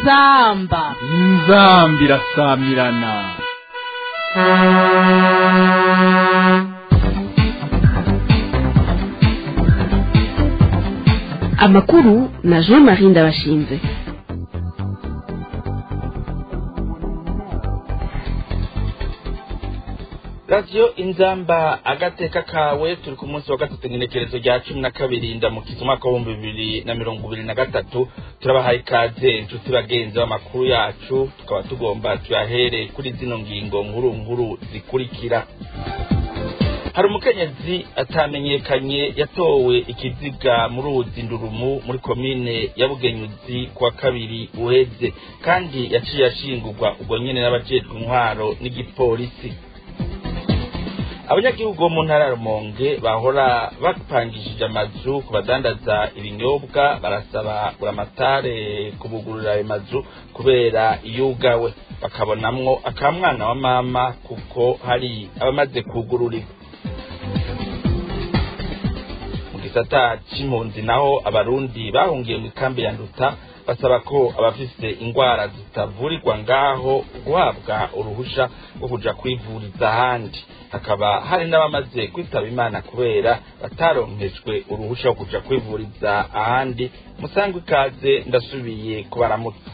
inzamba inzambi irasamirana amakuru na jean marie ndabashinze radiyo inzamba agateka kawe turi ku munsi wa gatatu ngenekerezo rya cumi na kabiri ndamukiza umwaka w'ibihumbi bibiri na mirongo ibiri na gatatu turabahaye ikaze inshuti bagenzi b'amakuru yacu tukaba tugomba tuyahere kuri zino ngingo nkuru nkuru zikurikira hari umukenyezi atamenyekanye yatowe ikiziga muri uruzi ndurumu muri komine ya bugenyuzi kuwa kabiri uheze kandi yaciye ashingurwa ubwo nyene n'abajejwe intwaro n'igipolisi abanyagihugu bo mu ntara ya rumonge bahora bapangishije amazu ku badandaza ibinyobwa barasaba buramatare kubugurura ayo mazu kubera yugawe bakabonamwo akamwana wa mama kuko hari abamaze kugururirwa mu gisata c'impunzi naho abarundi bahungiye mu ikambi ya nduta basaba ko abafise ingwara zitavurirwa ngaho guhabwa uruhusha rwo kuja kwivuriza ahandi hakaba hari n'abamaze kwitaba imana kubera bataronkejwe uruhusha rwo kuja kwivuriza ahandi musangwe ikaze ndasubiye kubaramutsa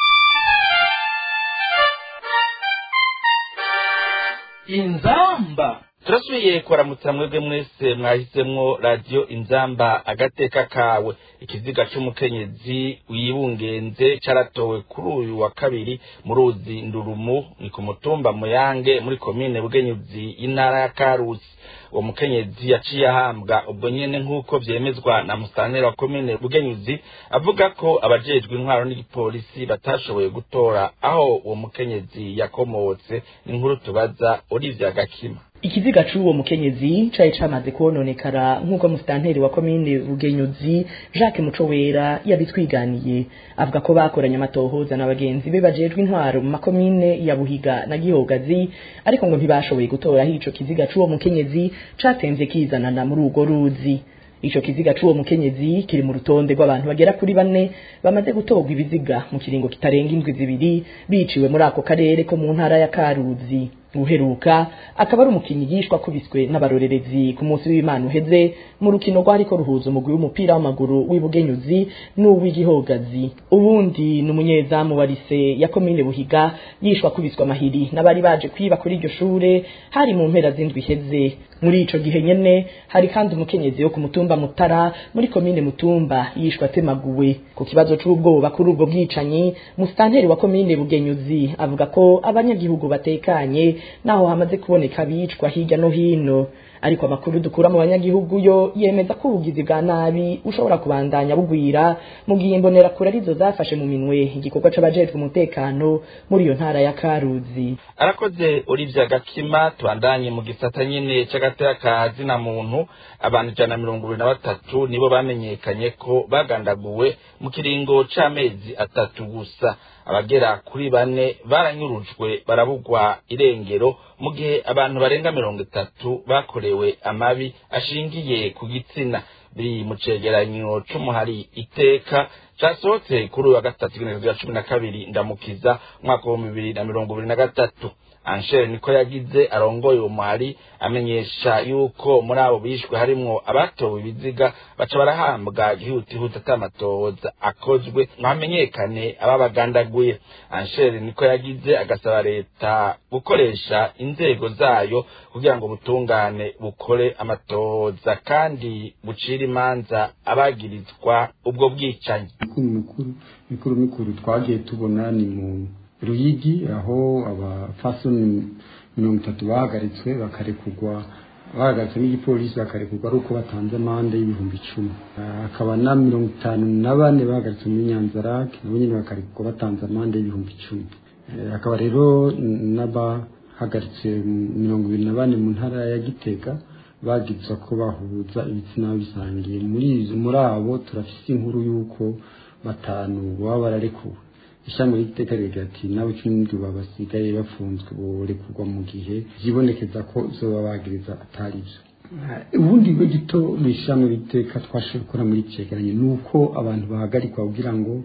inzamba turasubiye kubaramutsa mwebwe mwese mwahisemwo radiyo inzamba agateka kawe ikiziga c'umukenyezi wibungenze caratowe kuri uyu wa kabiri mu ruzi ndurumu ni ku mutumba muyange muri komine bugenyuzi y'intara ya karusi uwo mukenyezi yaciye ahambwa ubwo nyene nk'uko vyemezwa na musanera wa komine bugenyuzi avuga ko abajejwe intwaro n'igipolisi batashoboye gutora aho uwo mukenyezi yakomotse ni inkuru tubaza Olivia Gakima ikiziga c'uwo mukenyezi cari camaze kwononekara nk'uko musitanteri wa komine bugenyuzi jacques mucowera yabitwiganiye avuga ko bakoranye amatohoza na bagenzi be bajejwe intwaro mu makomine ya buhiga na gihogazi ariko ngo ntibashoboye gutoraho ico kiziga c'uwo mukenyezi catemvye kizanana muri urwo ruzi ico kiziga c'uwo mukenyezi kiri mu rutonde rw'abantu bagera kuri bane bamaze gutorwa ibiziga mu kiringo kitarenga indwi zibiri biciwe muri ako karere ko mu ntara ya karuzi uheruka akaba ari umukinnyi yishwa akubiswe n'abarorerezi ku munsi w'imana uheze mu rukino rwariko ruhuza umugwi w'umupira w'amaguru w'ibugenyuzi n'uw'igihogazi ubundi ni umunyezamu wa lise ya komine buhiga yishwa akubiswe amahiri n'abari baje kwiba kuri iryo shure hari mu mpera z'indwi iheze muri ico gihe nyene hari kandi umukenyezi wo ku mutumba mutara muri komine mutumba yishwa atemaguwe ku kibazo c'ubwoba kuri ubwo bwicanyi musitanteri wa komine bugenyuzi avuga ko abanyagihugu batekanye naho hamaze kuboneka abicwa hirya no hino ariko amakuru dukura mu banyagihugu yo yemeza ko ubugizi bwa nabi ushobora kubandanya bugwira mu gihe imbonerakure arizo zafashe mu minwe igikorwa c'abajejwe umutekano muri iyo ntara ya karuzi arakoze Olivia Gakima tubandanye mu gisata nyene c'agateka ka zina muntu abantu ijana na mirongo ibiri na batatu nibo bamenyekanye ko bagandaguwe mu kiringo c'amezi atatu gusa abagera kuri bane baranyurujwe barabugwa irengero mu gihe abantu barenga mirongo itatu bakorewe amabi ashingiye ku gitsina biri mu cegeranyo c'umuhari iteka casohotse kuri uyu wa gatatu igenekerezo rya cumi na kabiri ndamukiza umwaka w'ibihumbi bibiri na mirongo ibiri na gatatu anshere niko yagize arongoye uwo muhari amenyesha yuko muri abo bishwe harimwo abatowe ibiziga baca barahambwa gihutihuti atamatohoza akozwe ngo hamenyekane ababagandaguye anshere niko yagize agasaba leta gukoresha inzego zayo kugira ngo butungane bukore amatohoza kandi bucire imanza abagirizwa ubwo bwicanyi mikuru mikuru mikuru mikuru twagiye tubona ni mu ruyigi aho abafasoni mirongo itatu bahagaritswe bakarekurwa bahagaritswe n'igipolisi bakarekurwa ari uko batanze amande y'ibihumbi icumi hakaba na mirongo itanu na bane bahagaritswe muri nyanzarake nabo nyine bakarekurwa batanze amande y'ibihumbi icumi hakaba rero n'abahagaritse mirongo ibiri na bane mu ntara ya gitega bagizwa ko bahuza ibitsina bisangiye muri muri abo turafise inkuru y'uko batanu baba bararekuwe ishami ry'iteka rigira ati nawe cumi n'indwi basigaye bafunzwe borekurwa mu gihe byibonekeza ko izo babagiriza atari byo ubundi bwo gito mu ishami ry'iteka twashoboye gukora muri cyegeranyo ni uko abantu bahagarikwa kugira ngo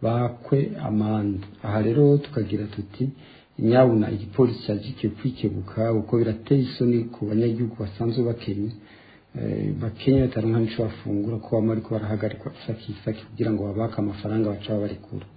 bakwe amande aha rero tukagira tuti nyabuna igipolisi cyagiye kwikebuka kuko birateye isoni ku banyagihugu basanzwe bakenye bakenya bataronka n'ico bafungura ko bamwe ariko barahagarikwa isaki isaki kugira ngo babake amafaranga baca babarekura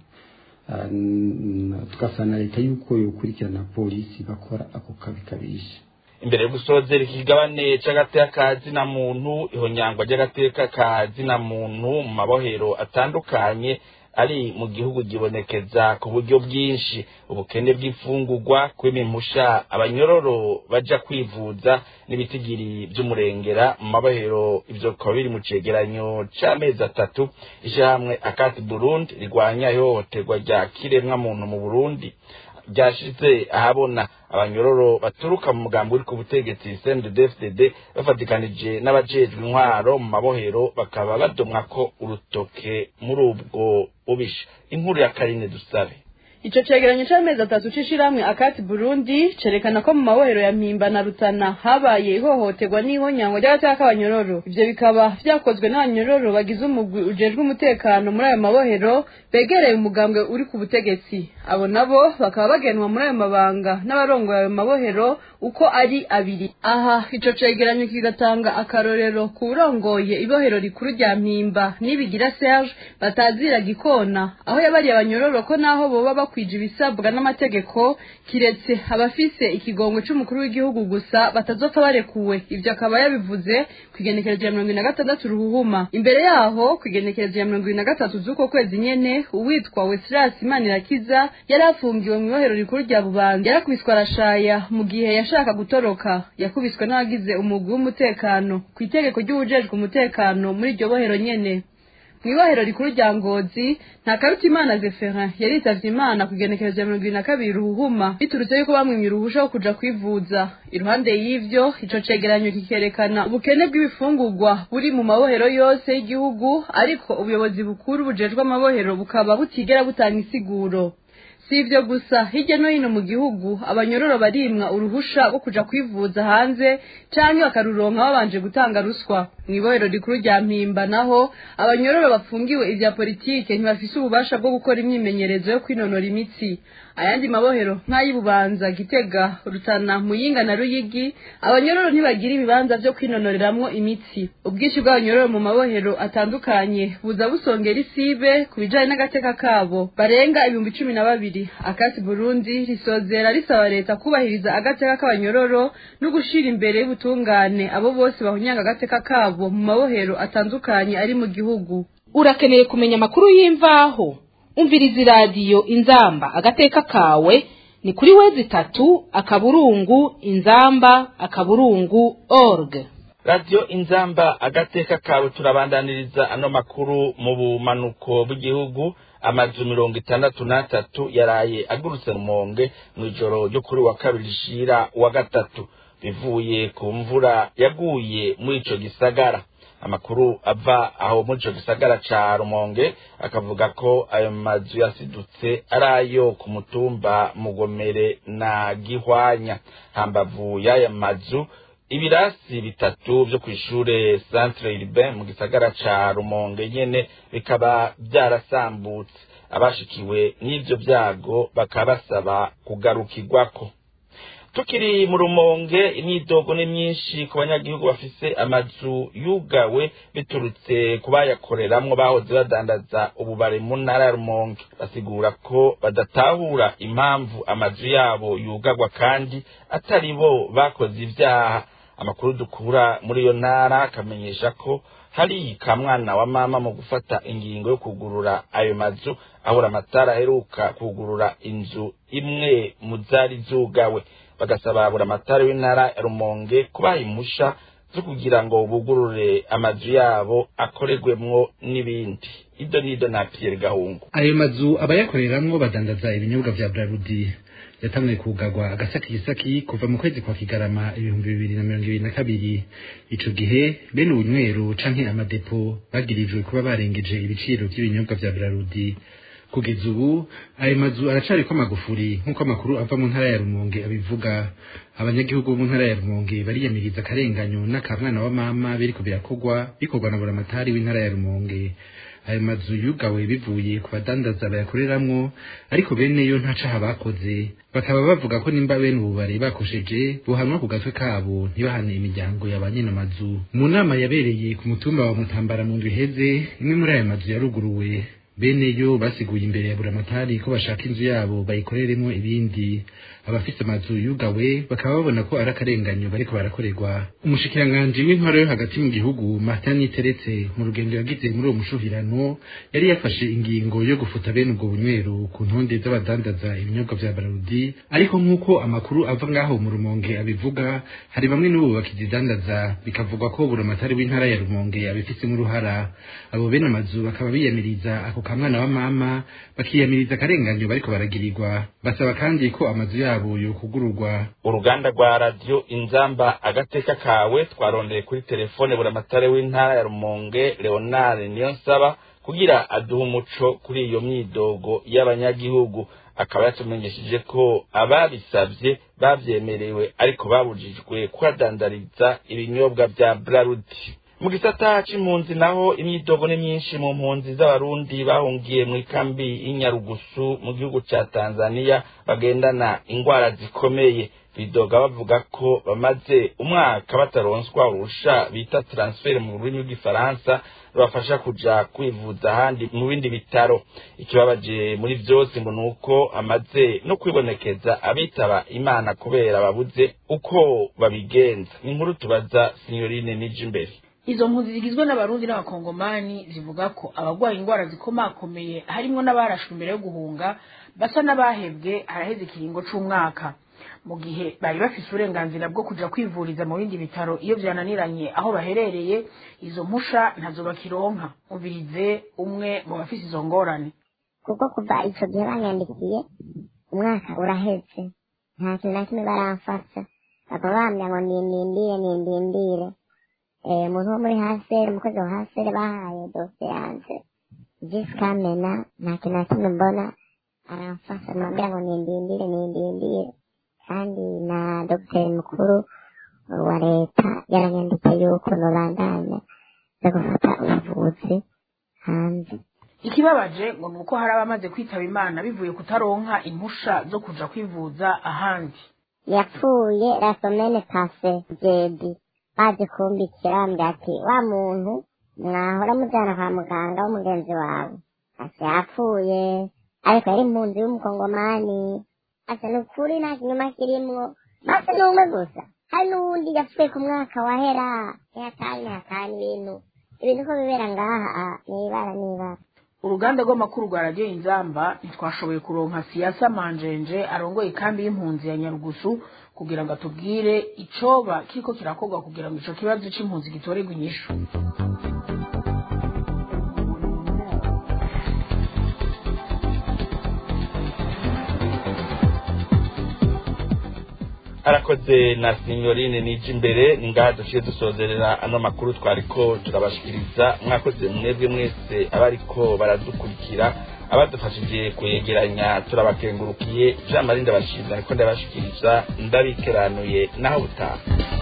tugasana leta yuko yokurikirana polisi bakora ako kabi kabisha imbere yo gusozera ikigabane c'agateka ka zina muntu ihonyangwa ry'agateka ka zina muntu mu mabohero atandukanye ari mu gihugu gibonekeza ku buryo bwinshi ubukene bw'imfungurwa kw'imimusha abanyororo baja kwivuza n'ibitigiri vy'umurengera mu mabohero ivyo bikaba biri mu cegeranyo c'amezi atatu ishirahamwe akati burundi rigwanya ihohoterwa rya kiremwa muntu mu burundi ryashize ahabona abanyororo baturuka mu mugambi uri ku butegetsi CNDD-FDD bafatikanije n'abajejwe intwaro mu mabohero bakaba badomwa ko urutoke muri ubwo bubisha inkuru ya Karine Dusabe Ico cegeranyo c'amezi atatu c'ishirahamwe akati Burundi cerekana ko mu mabohero ya Mpimba na Rutana habaye ihohoterwa n'ihonyangwa ry'agateka k'abanyororo ivyo bikaba vyakozwe n'abanyororo bagize umugwi ujejwe umutekano muri ayo mabohero begereye umugambwe uri ku butegetsi abo nabo bakaba bagenwa muri ayo mabanga n'abarongoye ayo mabohero uko ari abiri aha ico cegeranyo kigatanga akarorero ku urongoye ibohero rikuru rya Mpimba nibigira Serge batazira gikona aho yabariye abanyororo ko naho boba bakwije ibisabwa n'amategeko kiretse abafise ikigongwe c'umukuru w'igihugu gusa batazopfa barekuwe ivyo akaba yabivuze kw'igenekerezo ya mirongo ine na gatandatu ruhuhuma imbere yaho kw'igenekerezo ya mirongo ine na gatatu z'uko kwezi nyene uwitwa Weslasi Manirakiza yari afungiwe mu ibohero rikuru rya Bubanza yarakubiswe arashaya mu gihe yashaka gutoroka yakubiswe n'abagize umugwi w'umutekano kw'itegeko ry'uwujejwe umutekano muri iryo bohero nyene mw'ibohero rikuru rya ngozi nta karutimana zeferin yaritavye imana ku igenekerezo ya mirongo ibiri na kabiri ruhuhuma biturutse yuko bamwimye uruhusha wo kuja kwivuza iruhande y'ivyo ico cegeranyo kikerekana ubukene bw'ibifungurwa buri mu mabohero yose y'igihugu ariko ubuyobozi bukuru bujejwe amabohero bukaba butigera butanga isiguro si ivyo gusa hirya no hino mu gihugu abanyororo barimwa uruhusha rwo kuja kwivuza hanze canke bakaruronka babanje gutanga ruswa mw'ibohero rikuru rya mpimba naho abanyororo bafungiwe ivya politike ntibafise ububasha bwo gukora imyimenyerezo yo kwinonora imitsi ayandi mabohero nk'ay'ibubanza gitega rutana muyinga na ruyigi abanyororo ntibagira ibibanza vyo kwinonoreramwo imitsi ubwinshi bw'abanyororo mu mabohero atandukanye buza busongera isibe ku bijanye n'agateka kabo barenga ibihumbi cumi na babiri akati burundi risozera risaba leta kubahiriza agateka k'abanyororo no gushira imbere y'ubutungane abo bose bahunyanga agateka kabo mu mabohero atandukanye ari mu gihugu urakeneye kumenya amakuru y'imvaho umviriza iradiyo inzamba agateka kawe ni kuri wezi itatu akaburungu inzamba akaburungu org radiyo inzamba agateka kawe turabandaniriza ano makuru mu bumanuko bw'igihugu amazu mirongo itandatu n'atatu yaraye agurutse rumonge mu ijoro ryo kuri wa kabiri rishira wa gatatu bivuye ku mvura yaguye muri ico gisagara amakuru ava aho muri ico gisagara ca rumonge akavuga ko ayo mazu yasidutse ari ayo ku mutumba mugomere na gihwanya hambavu y'aya mazu ibirasi bitatu vyo kw'ishure centre urbain mu gisagara ca rumonge nyene bikaba vyarasambutse abashikiwe n'ivyo vyago bakaba basaba kugarukirwako tukiri mu rumonge imyidogo ni myinshi ku banyagihugu bafise amazu yugawe biturutse ku bayakoreramwo bahoze badandaza ububare mu ntara ya rumonge basigura ko badatahura impamvu amazu yabo yugagwa kandi atari bo bakoze ivyaha amakuru dukura muri iyo ntara akamenyesha ko hari ka mwana wa mama mu gufata ingingo yo kugurura ayo mazu ahura amatara aheruka kugurura inzu imwe mu zari zugawe bagasaba buri amatara w'intara ya rumonge kubaha impusha zo kugira ngo bugurure amazu yabo akorerwemwo n'ibindi ido n'ido na Pierre Gahungu ayo mazu abayakoreramwo badandaza ibinyobwa vya Brarudi yatanguye kugagwa agasaki gisaki kuva mu kwezi kwa kigarama ibihumbi bibiri na mirongo ibiri na kabiri ico gihe bene ubunywero canke amadepo bagirijwe kuba barengeje ibiciro vy'ibinyobwa vya Brarudi kugeza ubu ayo mazu aracariko amagufuri nk'uko amakuru ava mu ntara ya rumonge abivuga abanyagihugu bo mu ntara ya rumonge bariyamiriza akarenganyo n'akamwana wa mama biriko birakogwa bikorwa na buramatari w'intara ya rumonge ayo mazu yugawe bivuye ku badandaza bayakoreramwo ariko bene yo nta caha bakoze bakaba bavuga ko nimba bene ubu bari bakosheje buhanwa ku gatwe kabo ntibahane imiryango ya ba nyene amazu mu nama yabereye ku mutumba wa mutambara mu ndwi iheze imwe muri ayo mazu yaruguruwe bene yo basiguye imbere ya buramatari ko bashaka inzu yabo bayikoreremo ibindi abafise amazu yugawe bakaba babona ko ari akarenganyo bariko barakorerwa umushikiranganji w'intwaro yo hagati mu gihugu martin teretse mu rugendo yagize muri uwo mushuhirano yari yafashe ingingo yo gufuta bene ubwo bunywero ku ntonde z'abadandaza ibinyobwa vya bararudi ariko nk'uko amakuru ava ngaho mu rumonge abivuga hari bamwe n'ubu bakizidandaza bikavugwa ko buramatari w'intara ya rumonge abifisemo uruhara abo bene amazu bakaba biyamiriza ako kamwana wa mama bakiyamiriza akarenganyo bariko baragirirwa basaba kandi ko amazu yabo yokugururwa uruganda rwa radiyo inzamba agateka kawe twarondeye kuri telefone buramatare w'intara ya rumonge leonard niyonsaba kugira aduhe umuco kuri iyo myidogo y'abanyagihugu akaba yatumenyesheje ko ababisabye babyemerewe ariko babujijwe kuhadandariza ibinyobwa vya brarudi mu gisata c'impunzi naho imyidogo ni myinshi mu mpunzi z'abarundi bahungiye mu ikambi y'inyarugusu mu gihugu ca tanzaniya bagendana ingwara zikomeye bidoga bavuga ko bamaze umwaka bataronswa urusha bita transfer mu rurimi rw'igifaransa rubafasha kuja kwivuza ahandi mu bindi bitaro ikibabaje muri vyose ngo nuko amaze no kwibonekeza abitaba imana kubera babuze uko babigenza ni inkuru tubaza sinyorine nije imbere izo mpunzi zigizwe n'abarundi n'abakongomani zivuga ko abagwaye indwara zikomakomeye harimwo n'abarashwe imbere yo guhunga basa n'abahebwe haraheze ikiringo c'umwaka mu gihe bari bafise uburenganzira bwo kuja kwivuriza mu bindi bitaro iyo vyananiranye aho baherereye izo mpusha ntazo bakironka umvirize umwe mu bafise izo ngorane kuko kuva ico gihe banyandikiye umwaka uraheze nta kintu na kimwe baramfasha bakaba bambwira ngo nindindire nindindire umuntu wo muri hasere umukozi wa hasere bahaye dose yanje jisikamena nta kintu na kimwe mbona aramfasha nambwira ngo nindindire nindindire kandi na dogiteri mukuru wa leta yaranyanditse yuko nobandanya zo gufata ubuvuzi hanze ikibabaje ngo ni uko hari abamaze kwitaba imana bivuye kutaronka impusha zo kuja kwivuza ahandi yapfuye rasomene pase jedi baje kumbikira bambwira ati wa muntu mwahora mujana kwa muganga w'umugenzi wawe ati yapfuye ariko yari impunzi y'umukongomani ati ni ukuri nta kinyuma kirimwo basi ni umwe gusa hari n'uwundi yapfuye ku mwaka wahera nihatani nihatani ibintu ibintu ko bibera ngaha nibara nibara uruganda rw'amakuru rwa radiyo inzamba ntitwashoboye kuronka siyasa manjenje arongoye ikambi y'impunzi ya nyarugusu kugira ngo atubwire icoba kiriko kirakorwa kugira ngo ico kibazo c'impunzi gitorerwe inyishu arakoze na sinyorine nije imbere ni ngaha duciye dusozerera ano makuru twariko turabashikiriza mwakoze mwebwe mwese abariko baradukurikira abadufashije kuyegeranya turabakengurukiye jean marie ndabashimira ariko ndabashikiriza ndabikeranuye naho butaha